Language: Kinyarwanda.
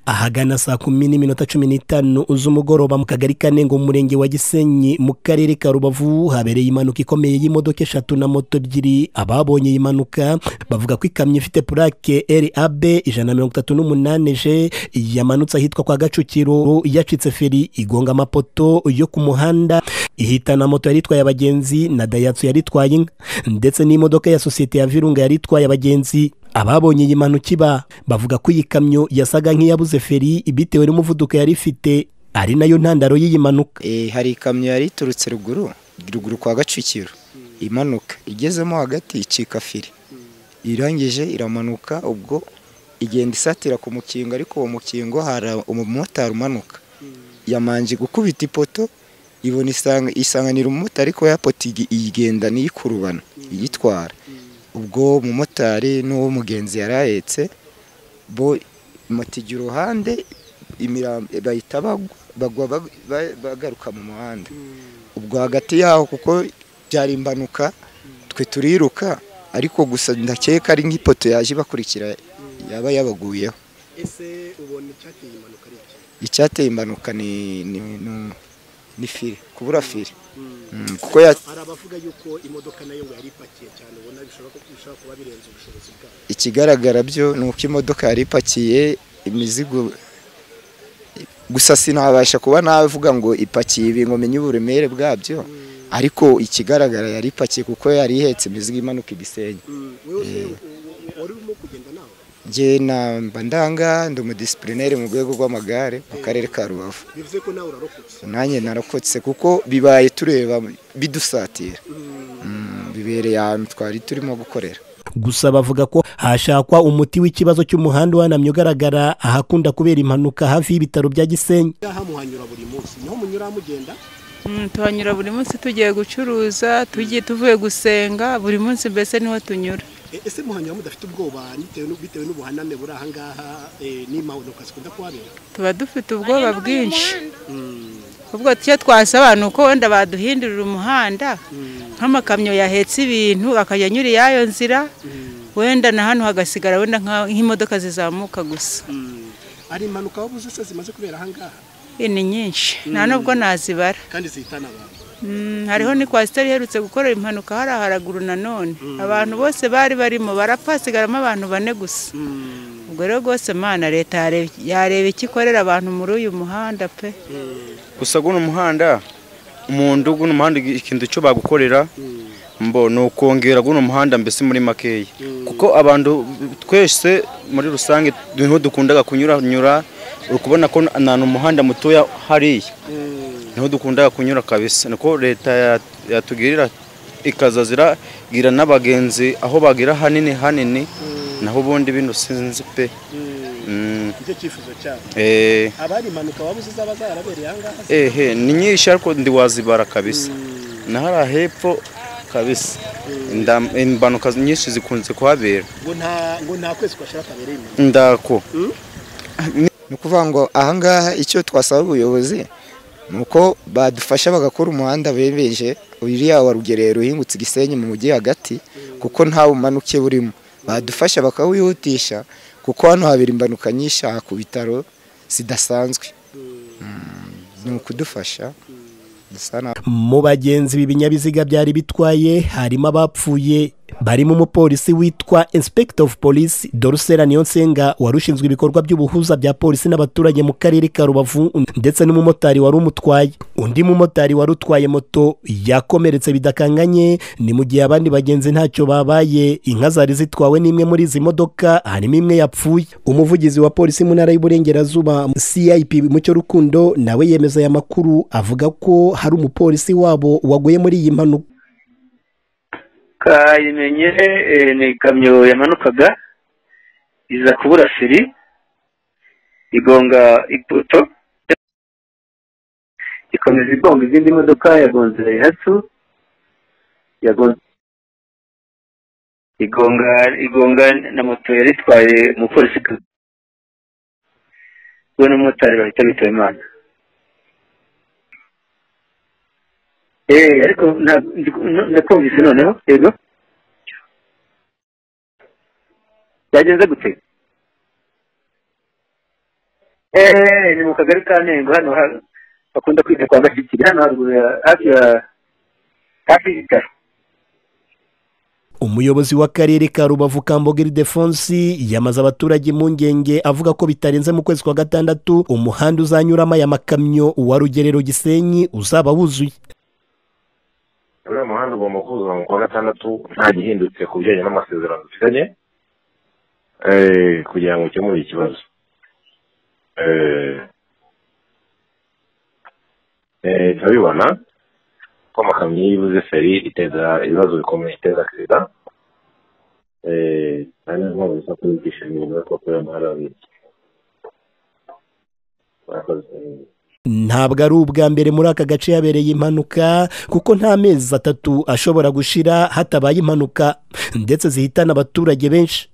ahagana saa kumi n'iminota cumi n'itanu z'umugoroba mu kagari ka Ntengo mu murenge wa gisenyi mu karere ka rubavu habereye impanuka ikomeye y'imodoka eshatu na moto ebyiri ababonye iyi mpanuka bavuga ko ikamyo ifite purake rab ijana na mirongo itatu n'umunani je yamanutse ahitwa kwa gacukiro yacitse feri igonga amapoto yo ku muhanda ihitana moto yari itwaye abagenzi na dayatsu yari itwaye inka ndetse n'imodoka ya sosiyete ya virunga yari itwaye abagenzi ababonye iyi mpanuka iba bavuga ko iyi kamyo yasaga nk'iyabuze feri bitewe n'umuvuduko yari ifite ari nayo ntandaro y'iyi mpanuka hari ikamyo yari iturutse ruguru ruguru kwa gacukiro imanuka igezemo hagati icika firi irangije iramanuka ubwo igenda isatira ku mukingo ariko uwo mukingo hari umumotari umanuka yamanje gukubita ipoto ibona isanganira umumotari ariko ya poto igenda niyikurubana iyitwara ubwo umumotari n'uwo mugenzi yari ahetse bo moto ijya uruhande bahita bagwa bagaruka mu muhanda ubwo hagati yaho kuko byari impanuka twe turiruka ariko gusa ndakeka ari nk'ipoto yaje ibakurikira yaba yabaguyeho ese ubona icyateye impanuka ari iki icyateye impanuka ni ni fire kubura fire kuko ya hari abavuga yuko imodoka nayo ngo yari ipakiye cyane ubona bishobora kuba birenze ubushobozi bwayo ikigaragara byo ni uko imodoka yari ipakiye imizigo gusa sinabasha kuba navuga ngo ipakiye ibi ngo menye uburemere bwabyo ariko ikigaragara yari ipakiye kuko yari ihetse imizigo imanuka igisenyi wari urimo kugenda nawe njye namba ndanga ndi umudisiplineri mu rwego rw'amagare mu karere ka rubavu bivuze ko nawe urarokotse nanjye narokotse kuko bibaye tureba bidusatira bibereye ahantu twari turimo gukorera gusa bavuga ko hashakwa umuti w'ikibazo cy'umuhanda uhanamye ugaragara ahakunda kubera impanuka hafi y'ibitaro bya gisenyi aha muhanyura buri munsi niho munyura mugenda tuhanyura buri munsi tugiye gucuruza tugiye tuvuye gusenga buri munsi mbese niho tunyura ese muhanyura mudafite ubwoba bitewe n'ubuhaname buri aha ngaha n'impanuka zikunda kuhabera tuba dufite ubwoba bwinshi ubwo icyo twasaba ni uko wenda baduhindurira umuhanda nk'amakamyo yahetse ibintu akajya anyura iyayo nzira wenda na hano hagasigara wenda nk'imodoka zizamuka gusa hari impanuka wabuze se zimaze kubera aha ngaha ni nyinshi nta nubwo nazibara kandi zihitana abantu hariho ni kwasiteri iherutse gukora impanuka hariya haraguru nanone abantu bose bari barimo barapfa hasigaramo abantu bane gusa ubwo rero rwose mana leta yareba icyo ikorera abantu muri uyu muhanda pe gusa guno muhanda umuntu guno muhanda ikintu icyo bagukorera mbo ni ukongera guno muhanda mbese muri makeya kuko abantu twese muri rusange niho dukundaga kunyuranyura uri kubona ko ni umuhanda mutoya hariya niho dukunda kunyura kabisa niko leta yatugirira ikazazira gira n'abagenzi aho bagira hanini hanini naho ubundi bino sinzi pe nicyo cyifuzo cyabo abari impanuka wabuze zaba zarabereye aha ngaha ehe ni nyinshi ariko ndiwazibara kabisa nahara hepfo kabisa impanuka nyinshi zikunze kuhabera ngo nta kwezi kwashira kabereye impanuka ndako ni ukuvuga ngo aha ngaha icyo twasaba ubuyobozi nuko badufasha bagakora umuhanda bebeje uriya wa rugerero uhingutse igisenyi mu mujyi hagati kuko nta bumanuke burimo badufasha bakawihutisha kuko hano habera impanuka nyinshi aha ku bitaro zidasanzwe ni ukudufasha mu bagenzi ibi binyabiziga byari bitwaye harimo abapfuye barimo umupolisi witwa inspector of police dorusera niyonsenga wari ushinzwe ibikorwa by'ubuhuza bya polisi n'abaturage mu karere ka rubavu ndetse n'umumotari wari umutwaye undi mumotari wari utwaye moto yakomeretse bidakanganye ni mu gihe abandi bagenzi ntacyo babaye inka zari zitwawe n'imwe muri izi modoka harimo imwe yapfuye umuvugizi wa polisi mu ntara y'uburengerazuba cip mucyo rukundo nawe yemeza aya makuru avuga ko hari umupolisi wabo waguye muri iyi mpanuka kayimenye ni ikamyo yamanukaga iza kubura feri igonga ipoto ikomeza igonga izindi modoka yagonze dayihatsu igonga igonga na moto yari itwaye umupolisi we n'umumotari bahita bitaba imana ariko nakumvise noneho yego byagenze gute eee ni mu kagari ka ntengo hano ha- bakunda kwita kwa gashyikiri hano haruguru ya hafi ya hafi y'ibitaro umuyobozi w'akarere ka rubavu kamboga ildefonsi yamaze abaturage impungenge avuga ko bitarenze mu kwezi kwa gatandatu umuhanda uzanyuramo aya makamyo wa rugerero gisenyi uzaba wuzuye uriya muhanda ugomba kuzuza mu kwa gatandatu nta gihindutse ku bijyanye n'amasezerano dufitanye eh, kugira ngo ukemure ikibazo Eh, eh, turabibona ko amakamyo iyo ibuze feri iteza ibibazo bikomeye iteza agisida kandi niyo mpamvu dusa kubigisha ibintu ariko kubera umuhanda wabitse murakoze ntabwo ari ubwa mbere muri aka gace yabereye impanuka kuko nta mezi atatu ashobora gushira hatabaye impanuka ndetse zihitana abaturage benshi